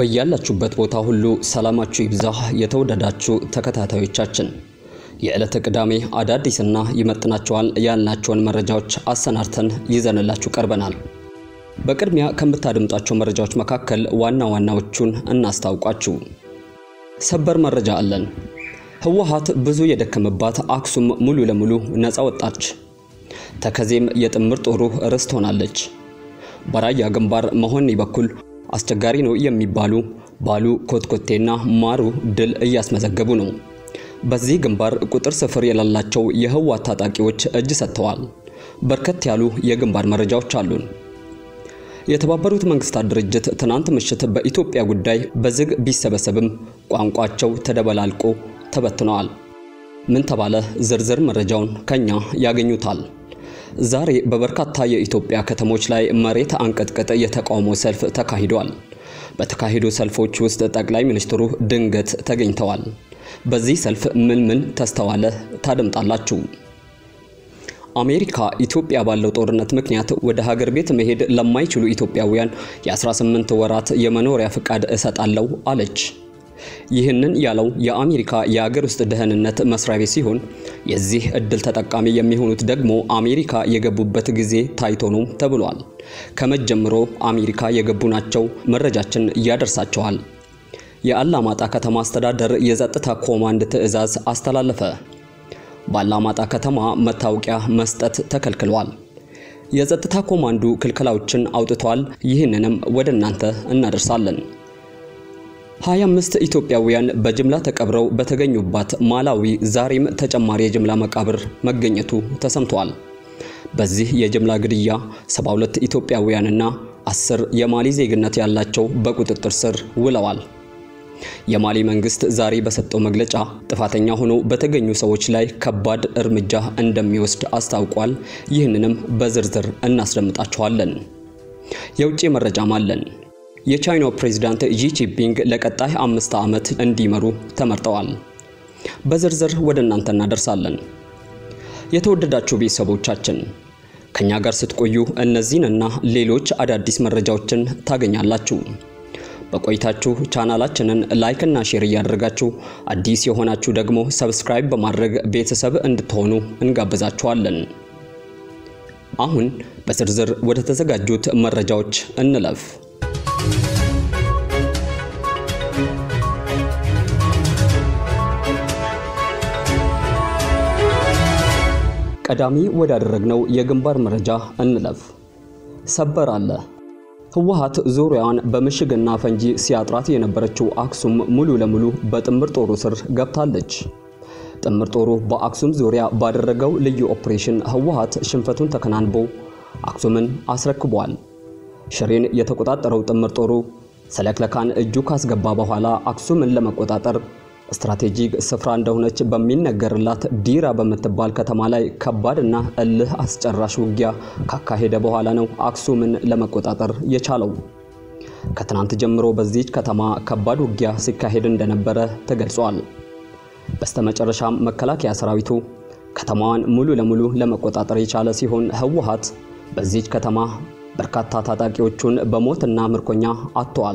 በያላችሁበት ቦታ ሁሉ ሰላማችሁ ይብዛ። የተወደዳችሁ ተከታታዮቻችን የዕለተ ቅዳሜ አዳዲስና ይመጥናቸዋል ያልናቸውን መረጃዎች አሰናድተን ይዘንላችሁ ቀርበናል። በቅድሚያ ከምታደምጧቸው መረጃዎች መካከል ዋና ዋናዎቹን እናስታውቋችሁ። ሰበር መረጃ አለን። ህወሓት ብዙ የደከመባት አክሱም ሙሉ ለሙሉ ነፃ ወጣች። ተከዜም የጥምር ጦሩ ርስት ሆናለች። በራያ ግንባር መሆኒ በኩል አስቸጋሪ ነው የሚባሉ ባሉ ኮትኮቴና ማሩ ድል እያስመዘገቡ ነው። በዚህ ግንባር ቁጥር ስፍር የሌላቸው የህወሓት ታጣቂዎች እጅ ሰጥተዋል። በርከት ያሉ የግንባር መረጃዎች አሉን። የተባበሩት መንግስታት ድርጅት ትናንት ምሽት በኢትዮጵያ ጉዳይ በዝግ ቢሰበሰብም ቋንቋቸው ተደበላልቆ ተበትነዋል። ምን ተባለ? ዝርዝር መረጃውን ከኛ ያገኙታል። ዛሬ በበርካታ የኢትዮጵያ ከተሞች ላይ መሬት አንቀጥቅጥ የተቃውሞ ሰልፍ ተካሂዷል። በተካሄዱ ሰልፎች ውስጥ ጠቅላይ ሚኒስትሩ ድንገት ተገኝተዋል። በዚህ ሰልፍ ምን ምን ተስተዋለ? ታደምጣላችሁ። አሜሪካ ኢትዮጵያ ባለው ጦርነት ምክንያት ወደ ሀገር ቤት መሄድ ለማይችሉ ኢትዮጵያውያን የ18 ወራት የመኖሪያ ፍቃድ እሰጣለሁ አለች። ይህንን ያለው የአሜሪካ የሀገር ውስጥ ደህንነት መስሪያ ቤት ሲሆን የዚህ እድል ተጠቃሚ የሚሆኑት ደግሞ አሜሪካ የገቡበት ጊዜ ታይቶ ነው ተብሏል። ከመጀመሮ አሜሪካ የገቡ ናቸው። መረጃችን ያደርሳቸዋል። የአላማጣ ከተማ አስተዳደር የጸጥታ ኮማንድ ትዕዛዝ አስተላለፈ። በአላማጣ ከተማ መታወቂያ መስጠት ተከልክሏል። የጸጥታ ኮማንዱ ክልከላዎችን አውጥቷል። ይህንንም ወደ እናንተ እናደርሳለን። 25 ኢትዮጵያውያን በጅምላ ተቀብረው በተገኙባት ማላዊ ዛሬም ተጨማሪ የጅምላ መቃብር መገኘቱ ተሰምቷል። በዚህ የጅምላ ግድያ 72 ኢትዮጵያውያንና 10 የማሊ ዜግነት ያላቸው በቁጥጥር ስር ውለዋል። የማሊ መንግስት ዛሬ በሰጠው መግለጫ ጥፋተኛ ሆነው በተገኙ ሰዎች ላይ ከባድ እርምጃ እንደሚወስድ አስታውቋል። ይህንንም በዝርዝር እናስደምጣችኋለን። የውጭ መረጃም አለን። የቻይናው ፕሬዝዳንት ጂ ጂንፒንግ ለቀጣይ አምስት ዓመት እንዲመሩ ተመርጠዋል። በዝርዝር ወደ እናንተ እናደርሳለን። የተወደዳችሁ ቤተሰቦቻችን ከኛ ጋር ስትቆዩ እነዚህንና ሌሎች አዳዲስ መረጃዎችን ታገኛላችሁ። በቆይታችሁ ቻናላችንን ላይክ እና ሼር እያደረጋችሁ አዲስ የሆናችሁ ደግሞ ሰብስክራይብ በማድረግ ቤተሰብ እንድትሆኑ እንጋብዛችኋለን። አሁን በዝርዝር ወደ ተዘጋጁት መረጃዎች እንለፍ። ቀዳሚ ወዳደረግነው የግንባር መረጃ እንለፍ። ሰበር አለ። ህወሓት ዙሪያዋን በምሽግና ፈንጂ ሲያጥራት የነበረችው አክሱም ሙሉ ለሙሉ በጥምር ጦሩ ስር ገብታለች። ጥምር ጦሩ በአክሱም ዙሪያ ባደረገው ልዩ ኦፕሬሽን ህወሓት ሽንፈቱን ተከናንቦ አክሱምን አስረክቧል። ሽሬን የተቆጣጠረው ጥምር ጦሩ ሰለክለካን እጁ ካስገባ በኋላ አክሱምን ለመቆጣጠር ስትራቴጂክ ስፍራ እንደሆነች በሚነገርላት ዲራ በምትባል ከተማ ላይ ከባድና እልህ አስጨራሽ ውጊያ ካካሄደ በኋላ ነው አክሱምን ለመቆጣጠር የቻለው። ከትናንት ጀምሮ በዚች ከተማ ከባድ ውጊያ ሲካሄድ እንደነበረ ተገልጿል። በስተመጨረሻም መከላከያ ሰራዊቱ ከተማዋን ሙሉ ለሙሉ ለመቆጣጠር የቻለ ሲሆን ህወሓት በዚች ከተማ በርካታ ታጣቂዎቹን በሞትና ምርኮኛ አጥተዋል።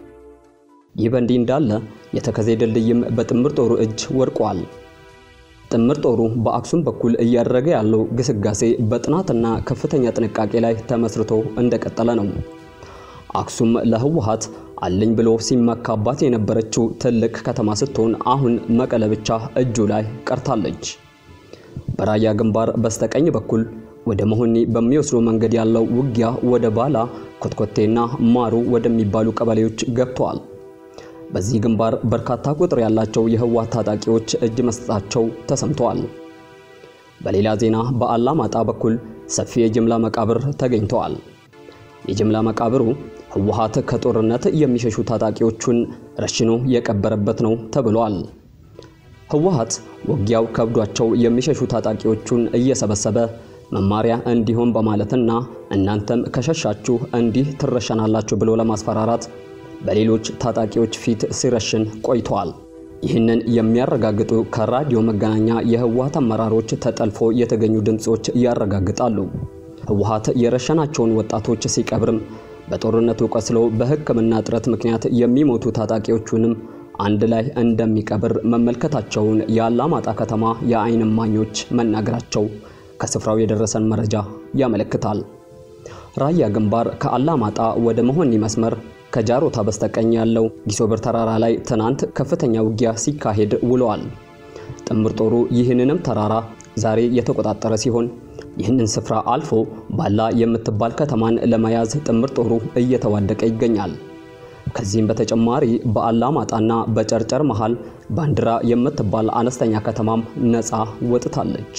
ይህ በእንዲህ እንዳለ የተከዜ ድልድይም በጥምር ጦሩ እጅ ወድቋል። ጥምር ጦሩ በአክሱም በኩል እያደረገ ያለው ግስጋሴ በጥናትና ከፍተኛ ጥንቃቄ ላይ ተመስርቶ እንደቀጠለ ነው። አክሱም ለህወሓት አለኝ ብሎ ሲመካባት የነበረችው ትልቅ ከተማ ስትሆን አሁን መቀለ ብቻ እጁ ላይ ቀርታለች። በራያ ግንባር በስተቀኝ በኩል ወደ መሆኒ በሚወስደው መንገድ ያለው ውጊያ ወደ ባላ ኮትኮቴና ማሩ ወደሚባሉ ቀበሌዎች ገብተዋል። በዚህ ግንባር በርካታ ቁጥር ያላቸው የህወሓት ታጣቂዎች እጅ መስጠታቸው ተሰምተዋል። በሌላ ዜና በአላማጣ በኩል ሰፊ የጅምላ መቃብር ተገኝተዋል። የጅምላ መቃብሩ ህወሓት ከጦርነት የሚሸሹ ታጣቂዎቹን ረሽኖ የቀበረበት ነው ተብሏል። ህወሓት ውጊያው ከብዷቸው የሚሸሹ ታጣቂዎቹን እየሰበሰበ መማሪያ እንዲሆን በማለትና እናንተም ከሸሻችሁ እንዲህ ትረሸናላችሁ ብሎ ለማስፈራራት በሌሎች ታጣቂዎች ፊት ሲረሽን ቆይተዋል። ይህንን የሚያረጋግጡ ከራዲዮ መገናኛ የህወሓት አመራሮች ተጠልፎ የተገኙ ድምጾች ያረጋግጣሉ። ህወሓት የረሸናቸውን ወጣቶች ሲቀብርም በጦርነቱ ቆስሎ በሕክምና እጥረት ምክንያት የሚሞቱ ታጣቂዎቹንም አንድ ላይ እንደሚቀብር መመልከታቸውን የአላማጣ ከተማ የዓይን እማኞች መናገራቸው ከስፍራው የደረሰን መረጃ ያመለክታል። ራያ ግንባር ከአላማጣ ወደ መሆኒ መስመር ከጃሮታ በስተቀኝ ያለው ጊሶበር ተራራ ላይ ትናንት ከፍተኛ ውጊያ ሲካሄድ ውለዋል። ጥምር ጦሩ ይህንንም ተራራ ዛሬ የተቆጣጠረ ሲሆን ይህንን ስፍራ አልፎ ባላ የምትባል ከተማን ለመያዝ ጥምር ጦሩ እየተዋደቀ ይገኛል። ከዚህም በተጨማሪ በአላማጣና በጨርጨር መሃል ባንዲራ የምትባል አነስተኛ ከተማም ነፃ ወጥታለች።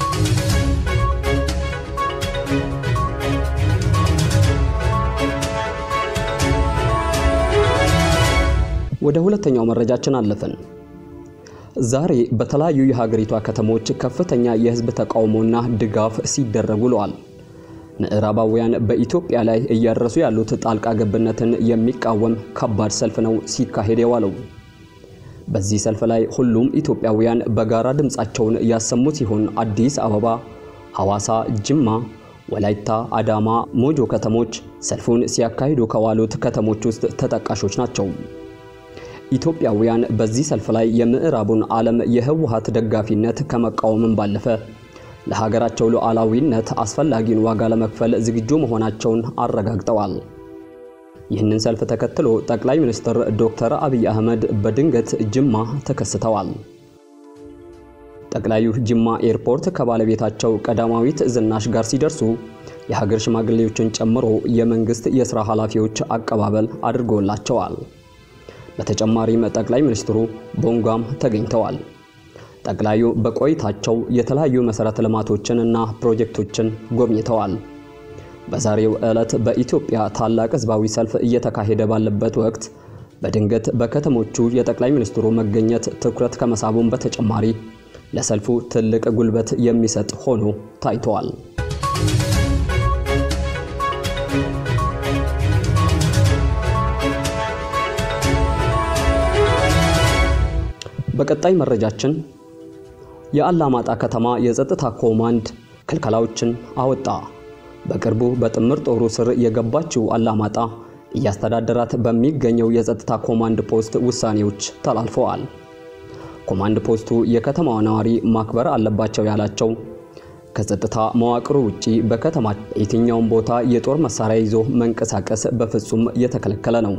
ወደ ሁለተኛው መረጃችን አለፍን። ዛሬ በተለያዩ የሀገሪቷ ከተሞች ከፍተኛ የህዝብ ተቃውሞና ድጋፍ ሲደረጉ ውለዋል። ምዕራባውያን በኢትዮጵያ ላይ እያደረሱ ያሉት ጣልቃ ገብነትን የሚቃወም ከባድ ሰልፍ ነው ሲካሄድ የዋለው። በዚህ ሰልፍ ላይ ሁሉም ኢትዮጵያውያን በጋራ ድምፃቸውን ያሰሙ ሲሆን አዲስ አበባ፣ ሐዋሳ፣ ጅማ፣ ወላይታ፣ አዳማ፣ ሞጆ ከተሞች ሰልፉን ሲያካሂዱ ከዋሉት ከተሞች ውስጥ ተጠቃሾች ናቸው። ኢትዮጵያውያን በዚህ ሰልፍ ላይ የምዕራቡን ዓለም የህወሓት ደጋፊነት ከመቃወምም ባለፈ ለሀገራቸው ሉዓላዊነት አስፈላጊውን ዋጋ ለመክፈል ዝግጁ መሆናቸውን አረጋግጠዋል። ይህንን ሰልፍ ተከትሎ ጠቅላይ ሚኒስትር ዶክተር አብይ አህመድ በድንገት ጅማ ተከስተዋል። ጠቅላዩ ጅማ ኤርፖርት ከባለቤታቸው ቀዳማዊት ዝናሽ ጋር ሲደርሱ የሀገር ሽማግሌዎችን ጨምሮ የመንግስት የሥራ ኃላፊዎች አቀባበል አድርጎላቸዋል። በተጨማሪም ጠቅላይ ሚኒስትሩ ቦንጓም ተገኝተዋል። ጠቅላዩ በቆይታቸው የተለያዩ መሠረተ ልማቶችን እና ፕሮጀክቶችን ጎብኝተዋል። በዛሬው ዕለት በኢትዮጵያ ታላቅ ሕዝባዊ ሰልፍ እየተካሄደ ባለበት ወቅት በድንገት በከተሞቹ የጠቅላይ ሚኒስትሩ መገኘት ትኩረት ከመሳቡም በተጨማሪ ለሰልፉ ትልቅ ጉልበት የሚሰጥ ሆኖ ታይተዋል። በቀጣይ መረጃችን የአላማጣ ከተማ የጸጥታ ኮማንድ ክልከላዎችን አወጣ። በቅርቡ በጥምር ጦሩ ስር የገባችው አላማጣ እያስተዳደራት በሚገኘው የጸጥታ ኮማንድ ፖስት ውሳኔዎች ተላልፈዋል። ኮማንድ ፖስቱ የከተማዋ ነዋሪ ማክበር አለባቸው ያላቸው ከጸጥታ መዋቅሩ ውጪ በከተማ የትኛውም ቦታ የጦር መሳሪያ ይዞ መንቀሳቀስ በፍጹም የተከለከለ ነው።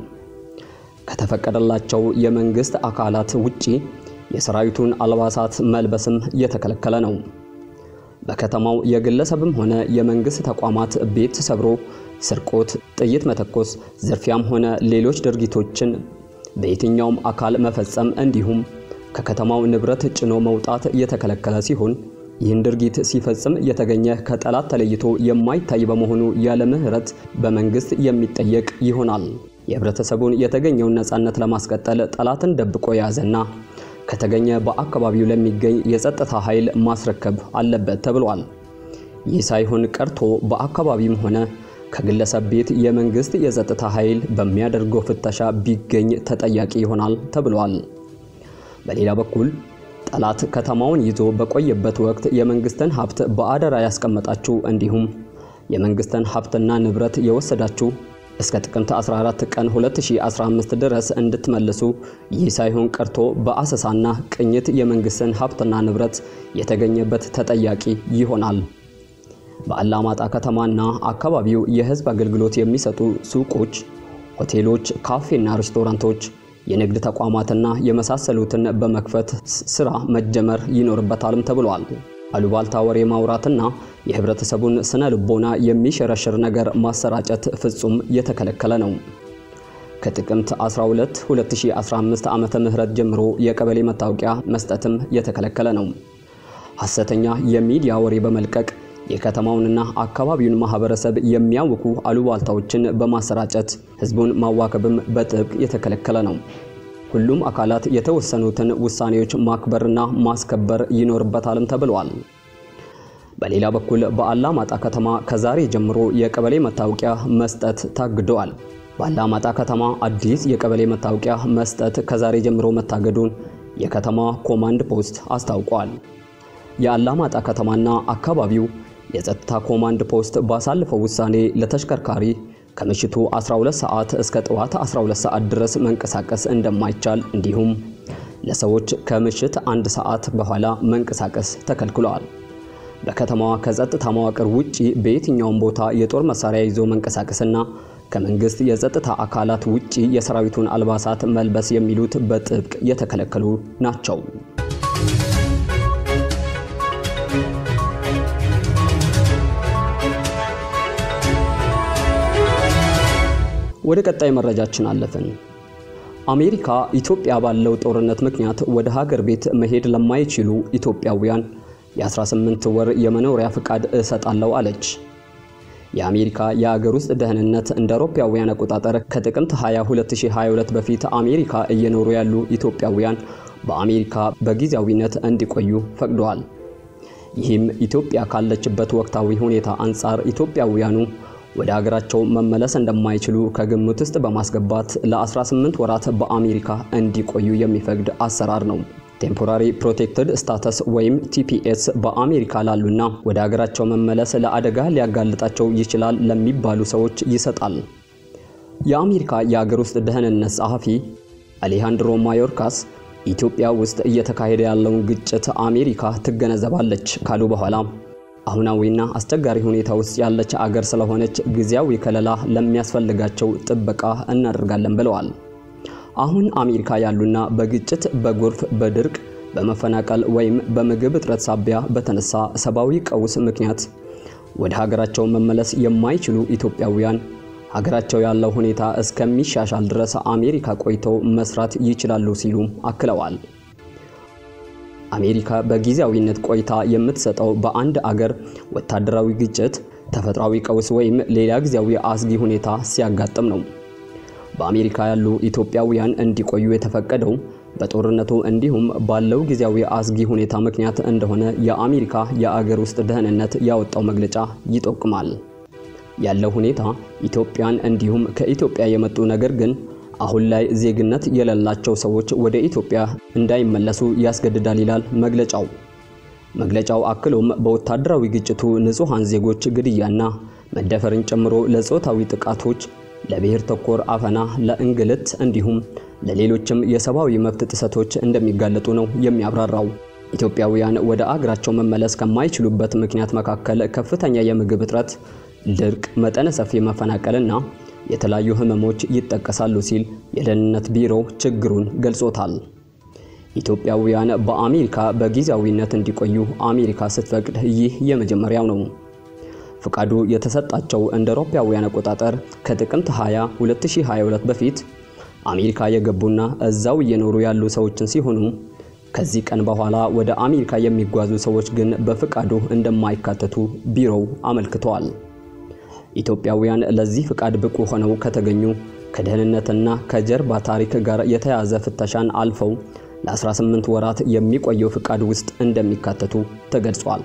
ከተፈቀደላቸው የመንግስት አካላት ውጪ የሰራዊቱን አልባሳት መልበስም የተከለከለ ነው። በከተማው የግለሰብም ሆነ የመንግስት ተቋማት ቤት ሰብሮ ስርቆት፣ ጥይት መተኮስ፣ ዝርፊያም ሆነ ሌሎች ድርጊቶችን በየትኛውም አካል መፈጸም እንዲሁም ከከተማው ንብረት ጭኖ መውጣት የተከለከለ ሲሆን ይህን ድርጊት ሲፈጽም የተገኘ ከጠላት ተለይቶ የማይታይ በመሆኑ ያለ ምሕረት በመንግስት የሚጠየቅ ይሆናል። የህብረተሰቡን የተገኘውን ነጻነት ለማስቀጠል ጠላትን ደብቆ የያዘና ከተገኘ በአካባቢው ለሚገኝ የጸጥታ ኃይል ማስረከብ አለበት ተብሏል። ይህ ሳይሆን ቀርቶ በአካባቢም ሆነ ከግለሰብ ቤት የመንግስት የጸጥታ ኃይል በሚያደርገው ፍተሻ ቢገኝ ተጠያቂ ይሆናል ተብሏል። በሌላ በኩል ጠላት ከተማውን ይዞ በቆየበት ወቅት የመንግስትን ሀብት በአደራ ያስቀመጣችሁ እንዲሁም የመንግስትን ሀብትና ንብረት የወሰዳችሁ እስከ ጥቅምት 14 ቀን 2015 ድረስ እንድትመልሱ ይህ ሳይሆን ቀርቶ በአሰሳና ቅኝት የመንግስትን ሀብትና ንብረት የተገኘበት ተጠያቂ ይሆናል። በአላማጣ ከተማና አካባቢው የህዝብ አገልግሎት የሚሰጡ ሱቆች፣ ሆቴሎች፣ ካፌና ሬስቶራንቶች፣ የንግድ ተቋማትና የመሳሰሉትን በመክፈት ስራ መጀመር ይኖርበታልም ተብሏል። አሉባልታ ወሬ ማውራትና የህብረተሰቡን ስነ ልቦና የሚሸረሽር ነገር ማሰራጨት ፍጹም የተከለከለ ነው። ከጥቅምት 12 2015 ዓመተ ምህረት ጀምሮ የቀበሌ መታወቂያ መስጠትም የተከለከለ ነው። ሐሰተኛ የሚዲያ ወሬ በመልቀቅ የከተማውንና አካባቢውን ማህበረሰብ የሚያውኩ አሉባልታዎችን በማሰራጨት ህዝቡን ማዋከብም በጥብቅ የተከለከለ ነው። ሁሉም አካላት የተወሰኑትን ውሳኔዎች ማክበርና ማስከበር ይኖርበታልም ተብሏል። በሌላ በኩል በአላማጣ ከተማ ከዛሬ ጀምሮ የቀበሌ መታወቂያ መስጠት ታግደዋል። በአላማጣ ከተማ አዲስ የቀበሌ መታወቂያ መስጠት ከዛሬ ጀምሮ መታገዱን የከተማ ኮማንድ ፖስት አስታውቋል። የአላማጣ ከተማና አካባቢው የጸጥታ ኮማንድ ፖስት ባሳለፈው ውሳኔ ለተሽከርካሪ ከምሽቱ 12 ሰዓት እስከ ጠዋት 12 ሰዓት ድረስ መንቀሳቀስ እንደማይቻል እንዲሁም ለሰዎች ከምሽት አንድ ሰዓት በኋላ መንቀሳቀስ ተከልክሏል። በከተማዋ ከጸጥታ መዋቅር ውጪ በየትኛውም ቦታ የጦር መሳሪያ ይዞ መንቀሳቀስና ከመንግስት የጸጥታ አካላት ውጪ የሰራዊቱን አልባሳት መልበስ የሚሉት በጥብቅ የተከለከሉ ናቸው። ወደ ቀጣይ መረጃችን አለፍን። አሜሪካ ኢትዮጵያ ባለው ጦርነት ምክንያት ወደ ሀገር ቤት መሄድ ለማይችሉ ኢትዮጵያውያን የ18 ወር የመኖሪያ ፍቃድ እሰጣለሁ አለች። የአሜሪካ የአገር ውስጥ ደህንነት እንደ አውሮፓውያን አቆጣጠር ከጥቅምት 20 2022 በፊት አሜሪካ እየኖሩ ያሉ ኢትዮጵያውያን በአሜሪካ በጊዜያዊነት እንዲቆዩ ፈቅደዋል። ይህም ኢትዮጵያ ካለችበት ወቅታዊ ሁኔታ አንጻር ኢትዮጵያውያኑ ወደ ሀገራቸው መመለስ እንደማይችሉ ከግምት ውስጥ በማስገባት ለ18 ወራት በአሜሪካ እንዲቆዩ የሚፈቅድ አሰራር ነው። ቴምፖራሪ ፕሮቴክትድ ስታተስ ወይም ቲፒኤስ በአሜሪካ ላሉና ወደ ሀገራቸው መመለስ ለአደጋ ሊያጋልጣቸው ይችላል ለሚባሉ ሰዎች ይሰጣል። የአሜሪካ የሀገር ውስጥ ደህንነት ጸሐፊ አሌሃንድሮ ማዮርካስ ኢትዮጵያ ውስጥ እየተካሄደ ያለውን ግጭት አሜሪካ ትገነዘባለች ካሉ በኋላ አሁናዊና አስቸጋሪ ሁኔታ ውስጥ ያለች አገር ስለሆነች ጊዜያዊ ከለላ ለሚያስፈልጋቸው ጥበቃ እናደርጋለን ብለዋል። አሁን አሜሪካ ያሉና በግጭት፣ በጎርፍ፣ በድርቅ፣ በመፈናቀል ወይም በምግብ እጥረት ሳቢያ በተነሳ ሰብአዊ ቀውስ ምክንያት ወደ ሀገራቸው መመለስ የማይችሉ ኢትዮጵያውያን ሀገራቸው ያለው ሁኔታ እስከሚሻሻል ድረስ አሜሪካ ቆይተው መስራት ይችላሉ ሲሉ አክለዋል። አሜሪካ በጊዜያዊነት ቆይታ የምትሰጠው በአንድ አገር ወታደራዊ ግጭት፣ ተፈጥሯዊ ቀውስ ወይም ሌላ ጊዜያዊ አስጊ ሁኔታ ሲያጋጥም ነው። በአሜሪካ ያሉ ኢትዮጵያውያን እንዲቆዩ የተፈቀደው በጦርነቱ እንዲሁም ባለው ጊዜያዊ አስጊ ሁኔታ ምክንያት እንደሆነ የአሜሪካ የአገር ውስጥ ደህንነት ያወጣው መግለጫ ይጠቁማል። ያለው ሁኔታ ኢትዮጵያን እንዲሁም ከኢትዮጵያ የመጡ ነገር ግን አሁን ላይ ዜግነት የሌላቸው ሰዎች ወደ ኢትዮጵያ እንዳይመለሱ ያስገድዳል ይላል መግለጫው። መግለጫው አክሎም በወታደራዊ ግጭቱ ንጹሐን ዜጎች ግድያና መደፈርን ጨምሮ ለጾታዊ ጥቃቶች፣ ለብሔር ተኮር አፈና፣ ለእንግልት እንዲሁም ለሌሎችም የሰብአዊ መብት ጥሰቶች እንደሚጋለጡ ነው የሚያብራራው። ኢትዮጵያውያን ወደ አገራቸው መመለስ ከማይችሉበት ምክንያት መካከል ከፍተኛ የምግብ እጥረት፣ ድርቅ፣ መጠነ ሰፊ መፈናቀልና የተለያዩ ህመሞች ይጠቀሳሉ ሲል የደህንነት ቢሮ ችግሩን ገልጾታል። ኢትዮጵያውያን በአሜሪካ በጊዜያዊነት እንዲቆዩ አሜሪካ ስትፈቅድ ይህ የመጀመሪያው ነው። ፍቃዱ የተሰጣቸው እንደ አውሮፓውያን አቆጣጠር ከጥቅምት 20 2022 በፊት አሜሪካ የገቡና እዛው እየኖሩ ያሉ ሰዎችን ሲሆኑ ከዚህ ቀን በኋላ ወደ አሜሪካ የሚጓዙ ሰዎች ግን በፍቃዱ እንደማይካተቱ ቢሮው አመልክተዋል። ኢትዮጵያውያን ለዚህ ፍቃድ ብቁ ሆነው ከተገኙ ከደህንነትና ከጀርባ ታሪክ ጋር የተያዘ ፍተሻን አልፈው ለ18 ወራት የሚቆየው ፍቃድ ውስጥ እንደሚካተቱ ተገልጿል።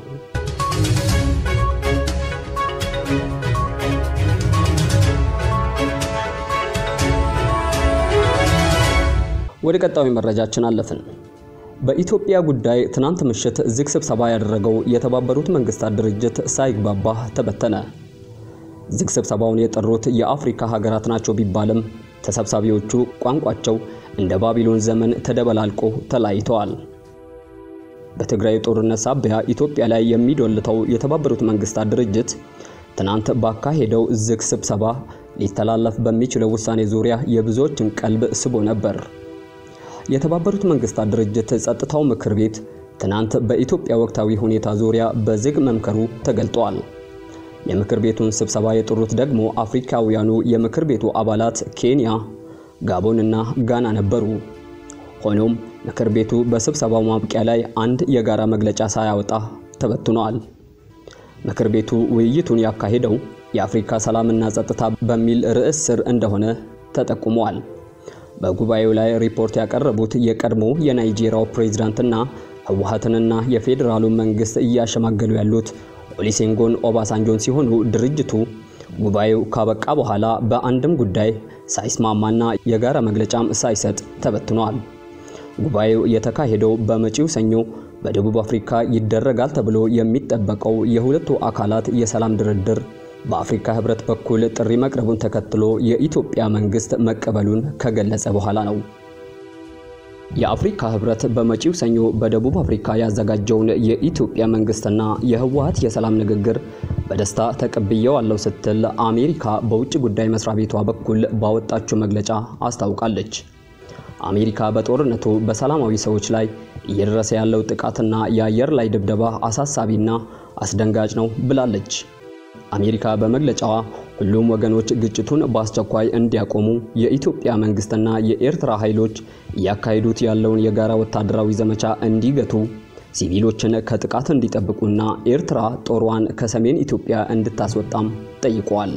ወደ ቀጣዩ መረጃችን አለፍን። በኢትዮጵያ ጉዳይ ትናንት ምሽት ዝግ ስብሰባ ያደረገው የተባበሩት መንግስታት ድርጅት ሳይግባባ ተበተነ። ዝግ ስብሰባውን የጠሩት የአፍሪካ ሀገራት ናቸው ቢባልም ተሰብሳቢዎቹ ቋንቋቸው እንደ ባቢሎን ዘመን ተደበላልቆ ተለያይተዋል። በትግራይ ጦርነት ሳቢያ ኢትዮጵያ ላይ የሚዶልተው የተባበሩት መንግስታት ድርጅት ትናንት ባካሄደው ዝግ ስብሰባ ሊተላለፍ በሚችለው ውሳኔ ዙሪያ የብዙዎችን ቀልብ ስቦ ነበር። የተባበሩት መንግስታት ድርጅት ጸጥታው ምክር ቤት ትናንት በኢትዮጵያ ወቅታዊ ሁኔታ ዙሪያ በዝግ መምከሩ ተገልጧል። የምክር ቤቱን ስብሰባ የጠሩት ደግሞ አፍሪካውያኑ የምክር ቤቱ አባላት ኬንያ፣ ጋቦን እና ጋና ነበሩ። ሆኖም ምክር ቤቱ በስብሰባው ማብቂያ ላይ አንድ የጋራ መግለጫ ሳያወጣ ተበትኗል። ምክር ቤቱ ውይይቱን ያካሄደው የአፍሪካ ሰላምና ጸጥታ በሚል ርዕስ ስር እንደሆነ ተጠቁሟል። በጉባኤው ላይ ሪፖርት ያቀረቡት የቀድሞ የናይጄሪያው ፕሬዝዳንትና ህወሓትንና የፌዴራሉ መንግስት እያሸማገሉ ያሉት ኦሊሴንጎን ኦባሳንጆን ሲሆኑ ድርጅቱ ጉባኤው ካበቃ በኋላ በአንድም ጉዳይ ሳይስማማና የጋራ መግለጫም ሳይሰጥ ተበትኗል። ጉባኤው የተካሄደው በመጪው ሰኞ በደቡብ አፍሪካ ይደረጋል ተብሎ የሚጠበቀው የሁለቱ አካላት የሰላም ድርድር በአፍሪካ ህብረት በኩል ጥሪ መቅረቡን ተከትሎ የኢትዮጵያ መንግስት መቀበሉን ከገለጸ በኋላ ነው። የአፍሪካ ህብረት በመጪው ሰኞ በደቡብ አፍሪካ ያዘጋጀውን የኢትዮጵያ መንግስትና የህወሓት የሰላም ንግግር በደስታ ተቀብየዋለሁ ስትል አሜሪካ በውጭ ጉዳይ መስሪያ ቤቷ በኩል ባወጣችው መግለጫ አስታውቃለች። አሜሪካ በጦርነቱ በሰላማዊ ሰዎች ላይ እየደረሰ ያለው ጥቃትና የአየር ላይ ድብደባ አሳሳቢና አስደንጋጭ ነው ብላለች። አሜሪካ በመግለጫዋ ሁሉም ወገኖች ግጭቱን በአስቸኳይ እንዲያቆሙ የኢትዮጵያ መንግስትና የኤርትራ ኃይሎች እያካሄዱት ያለውን የጋራ ወታደራዊ ዘመቻ እንዲገቱ፣ ሲቪሎችን ከጥቃት እንዲጠብቁና ኤርትራ ጦሯን ከሰሜን ኢትዮጵያ እንድታስወጣም ጠይቀዋል።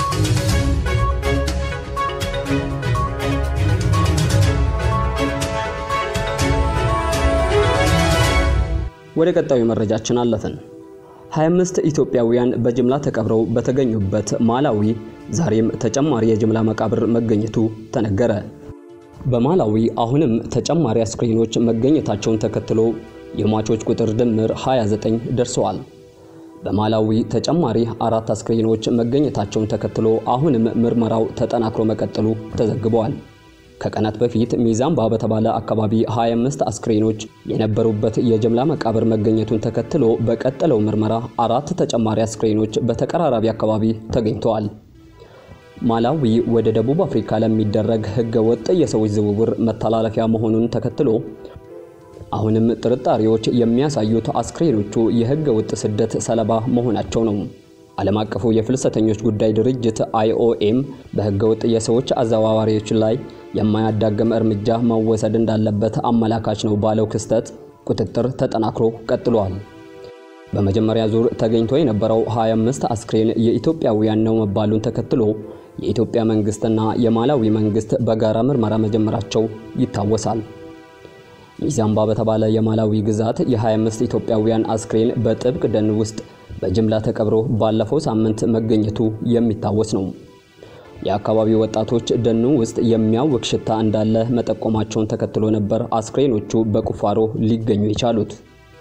ወደ ቀጣዩ መረጃችን አለፍን። 25 ኢትዮጵያውያን በጅምላ ተቀብረው በተገኙበት ማላዊ ዛሬም ተጨማሪ የጅምላ መቃብር መገኘቱ ተነገረ። በማላዊ አሁንም ተጨማሪ አስክሬኖች መገኘታቸውን ተከትሎ የሟቾች ቁጥር ድምር 29 ደርሰዋል። በማላዊ ተጨማሪ አራት አስክሬኖች መገኘታቸውን ተከትሎ አሁንም ምርመራው ተጠናክሮ መቀጠሉ ተዘግበዋል። ከቀናት በፊት ሚዛምባ በተባለ አካባቢ 25 አስክሬኖች የነበሩበት የጅምላ መቃብር መገኘቱን ተከትሎ በቀጠለው ምርመራ አራት ተጨማሪ አስክሬኖች በተቀራራቢ አካባቢ ተገኝተዋል። ማላዊ ወደ ደቡብ አፍሪካ ለሚደረግ ሕገ ወጥ የሰዎች ዝውውር መተላለፊያ መሆኑን ተከትሎ አሁንም ጥርጣሬዎች የሚያሳዩት አስክሬኖቹ የሕገ ወጥ ስደት ሰለባ መሆናቸው ነው። ዓለም አቀፉ የፍልሰተኞች ጉዳይ ድርጅት አይኦኤም በሕገ ወጥ የሰዎች አዘዋዋሪዎች ላይ የማያዳግም እርምጃ መወሰድ እንዳለበት አመላካች ነው ባለው ክስተት ቁጥጥር ተጠናክሮ ቀጥሏል። በመጀመሪያ ዙር ተገኝቶ የነበረው 25 አስክሬን የኢትዮጵያውያን ነው መባሉን ተከትሎ የኢትዮጵያ መንግስትና የማላዊ መንግስት በጋራ ምርመራ መጀመራቸው ይታወሳል። ሚዛምባ በተባለ የማላዊ ግዛት የ25 ኢትዮጵያውያን አስክሬን በጥብቅ ደን ውስጥ በጅምላ ተቀብሮ ባለፈው ሳምንት መገኘቱ የሚታወስ ነው። የአካባቢው ወጣቶች ደኑ ውስጥ የሚያውቅ ሽታ እንዳለ መጠቆማቸውን ተከትሎ ነበር አስክሬኖቹ በቁፋሮ ሊገኙ የቻሉት።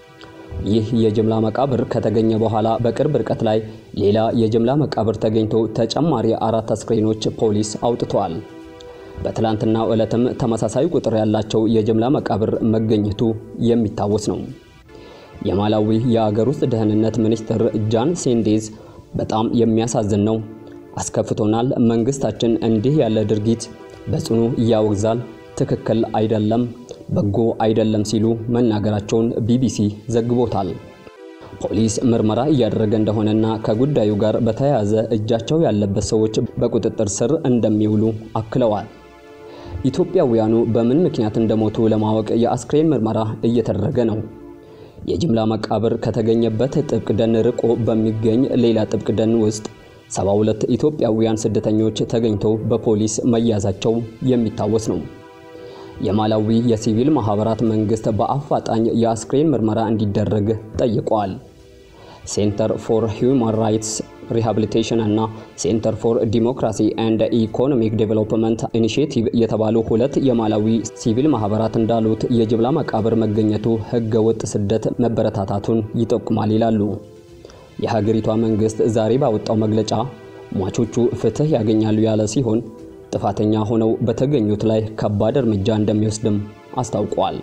ይህ የጅምላ መቃብር ከተገኘ በኋላ በቅርብ ርቀት ላይ ሌላ የጅምላ መቃብር ተገኝቶ ተጨማሪ አራት አስክሬኖች ፖሊስ አውጥተዋል። በትላንትናው ዕለትም ተመሳሳይ ቁጥር ያላቸው የጅምላ መቃብር መገኘቱ የሚታወስ ነው። የማላዊ የአገር ውስጥ ደህንነት ሚኒስትር ጃን ሴንዴዝ በጣም የሚያሳዝን ነው፣ አስከፍቶናል። መንግስታችን እንዲህ ያለ ድርጊት በጽኑ ያወግዛል፣ ትክክል አይደለም፣ በጎ አይደለም ሲሉ መናገራቸውን ቢቢሲ ዘግቦታል። ፖሊስ ምርመራ እያደረገ እንደሆነና ከጉዳዩ ጋር በተያያዘ እጃቸው ያለበት ሰዎች በቁጥጥር ስር እንደሚውሉ አክለዋል። ኢትዮጵያውያኑ በምን ምክንያት እንደሞቱ ለማወቅ የአስክሬን ምርመራ እየተደረገ ነው። የጅምላ መቃብር ከተገኘበት ጥብቅ ደን ርቆ በሚገኝ ሌላ ጥብቅ ደን ውስጥ 72 ኢትዮጵያውያን ስደተኞች ተገኝተው በፖሊስ መያዛቸው የሚታወስ ነው። የማላዊ የሲቪል ማህበራት መንግስት በአፋጣኝ የአስክሬን ምርመራ እንዲደረግ ጠይቋል። ሴንተር ፎር ሂውማን ራይትስ ሪሃብሊቴሽን እና ሴንተር ፎር ዲሞክራሲ ኤንድ ኢኮኖሚክ ዴቨሎፕመንት ኢኒሺየቲቭ የተባሉ ሁለት የማላዊ ሲቪል ማህበራት እንዳሉት የጅምላ መቃብር መገኘቱ ህገ ወጥ ስደት መበረታታቱን ይጠቁማል ይላሉ። የሀገሪቷ መንግስት ዛሬ ባወጣው መግለጫ ሟቾቹ ፍትህ ያገኛሉ ያለ ሲሆን ጥፋተኛ ሆነው በተገኙት ላይ ከባድ እርምጃ እንደሚወስድም አስታውቋል።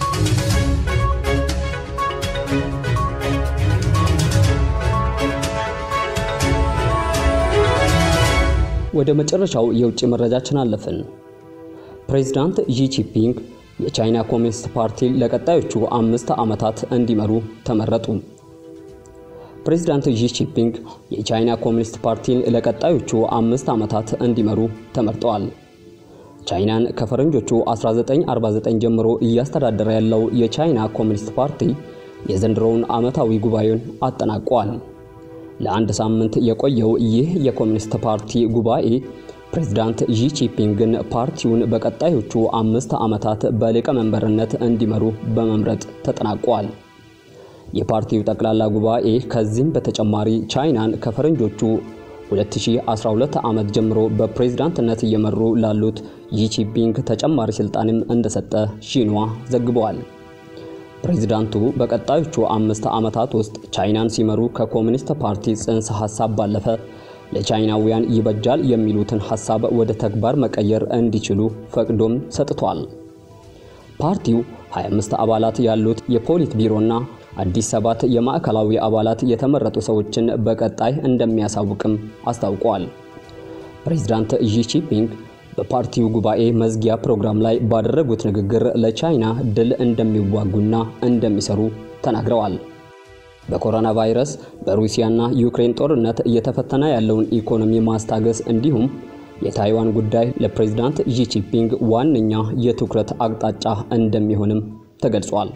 ወደ መጨረሻው የውጭ መረጃችን አለፍን። ፕሬዝዳንት ዢ ጂንፒንግ የቻይና ኮሚኒስት ፓርቲ ለቀጣዮቹ አምስት ዓመታት እንዲመሩ ተመረጡ። ፕሬዝዳንት ዢ ጂንፒንግ የቻይና ኮሚኒስት ፓርቲን ለቀጣዮቹ አምስት ዓመታት እንዲመሩ ተመርጠዋል። ቻይናን ከፈረንጆቹ 1949 ጀምሮ እያስተዳደረ ያለው የቻይና ኮሚኒስት ፓርቲ የዘንድሮውን ዓመታዊ ጉባኤውን አጠናቋል። ለአንድ ሳምንት የቆየው ይህ የኮሚኒስት ፓርቲ ጉባኤ ፕሬዝዳንት ዢ ጂንፒንግን ፓርቲውን በቀጣዮቹ አምስት ዓመታት በሊቀመንበርነት እንዲመሩ በመምረጥ ተጠናቋል። የፓርቲው ጠቅላላ ጉባኤ ከዚህም በተጨማሪ ቻይናን ከፈረንጆቹ 2012 ዓመት ጀምሮ በፕሬዝዳንትነት እየመሩ ላሉት ዢ ጂንፒንግ ተጨማሪ ስልጣንም እንደሰጠ ሺንዋ ዘግበዋል። ፕሬዝዳንቱ በቀጣዮቹ አምስት ዓመታት ውስጥ ቻይናን ሲመሩ ከኮሚኒስት ፓርቲ ጽንሰ ሐሳብ ባለፈ ለቻይናውያን ይበጃል የሚሉትን ሐሳብ ወደ ተግባር መቀየር እንዲችሉ ፈቅዶም ሰጥቷል። ፓርቲው 25 አባላት ያሉት የፖሊት ቢሮና አዲስ ሰባት የማዕከላዊ አባላት የተመረጡ ሰዎችን በቀጣይ እንደሚያሳውቅም አስታውቋል። ፕሬዝዳንት ዢ ጂንፒንግ በፓርቲው ጉባኤ መዝጊያ ፕሮግራም ላይ ባደረጉት ንግግር ለቻይና ድል እንደሚዋጉና እንደሚሰሩ ተናግረዋል። በኮሮና ቫይረስ በሩሲያና ዩክሬን ጦርነት እየተፈተነ ያለውን ኢኮኖሚ ማስታገስ እንዲሁም የታይዋን ጉዳይ ለፕሬዝዳንት ዢ ጂንፒንግ ዋነኛ የትኩረት አቅጣጫ እንደሚሆንም ተገልጿል።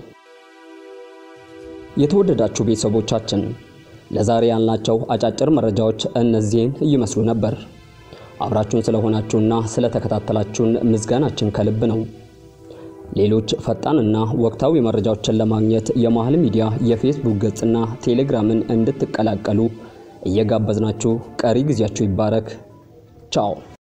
የተወደዳችሁ ቤተሰቦቻችን ለዛሬ ያልናቸው አጫጭር መረጃዎች እነዚህን ይመስሉ ነበር። አብራችሁን ስለሆናችሁና ስለተከታተላችሁን ምስጋናችን ከልብ ነው። ሌሎች ፈጣንና ወቅታዊ መረጃዎችን ለማግኘት የመሃል ሚዲያ የፌስቡክ ገጽና ቴሌግራምን እንድትቀላቀሉ እየጋበዝናችሁ ቀሪ ጊዜያችሁ ይባረክ። ቻው